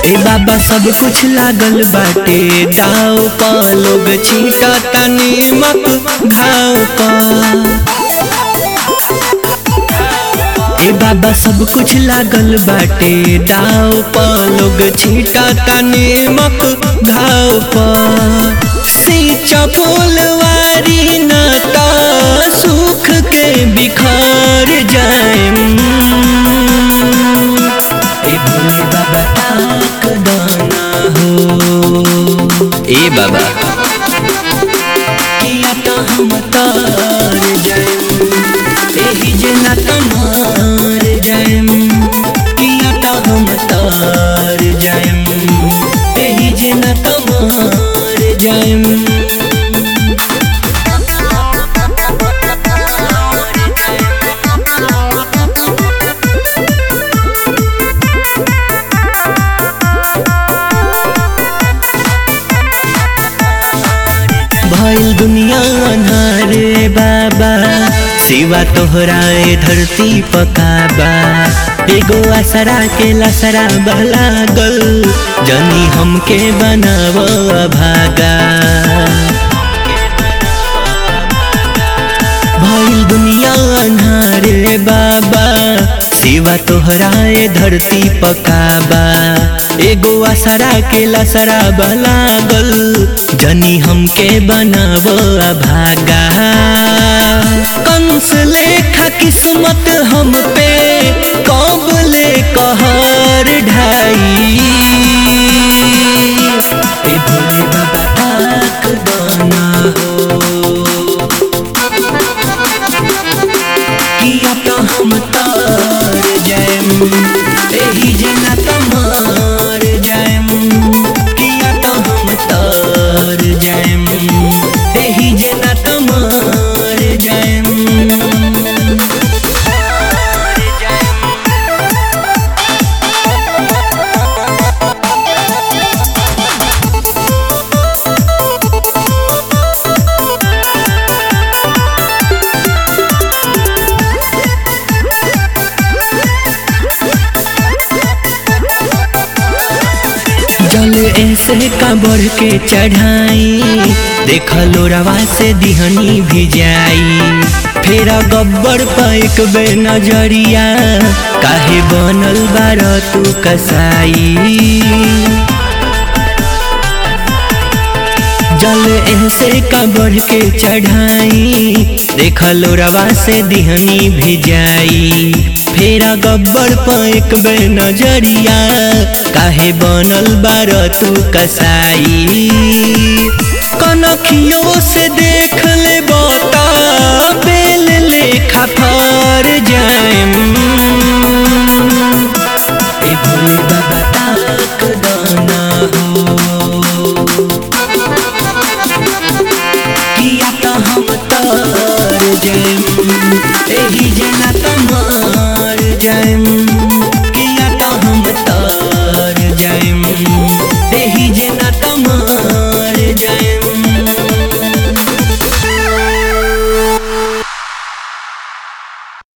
ए बाबा सब कुछ लागल बाटे दाव पा लोग छीटा तनी मक घाव पा ए बाबा सब कुछ लागल बाटे दाव पा लोग छीटा तनी मक घाव पा सींचा बोलवारी ना ता सुख के बिखार जाए ए भोले बाबा ताक दाना हो ए बाबा किया तो हम तार जाएम एही जना तमार जाएम किया तो हम तार जाएम एही जना तमार जाएम भइल दुनिया अन्हारे बाबा सिवा तोहराए धरती पकाबा एगो आसरा के लसरा लागल जनी हमके बनाव भागा भइल दुनिया अन्हारे बाबा सिवा तोहराए धरती पकाबा एगो आसरा के लसरा लागल जनी हमके बनाव भागा कंस लेखा किस्मत हम पे कब ले कहर ढाई ए भोले बाबा आँख बना हो किया तो हम तार जाएम एही जना तमार जाएम किया तो हम तार जाएम एही जना तमार जाएम जल ऐसे का बढ़ के चढ़ाई देख लोरवा से दिहनी भी जाई फेरा गब्बर पैक बे नजरिया काहे बनल बार तू कसाई जल ऐसे का बढ़ के चढ़ाई देख लोरवा से दिहनी भी जाई फेरा गब्बर पैक बे नजरिया काहे बनल बार तू कसाई कनखियों से देख ले बता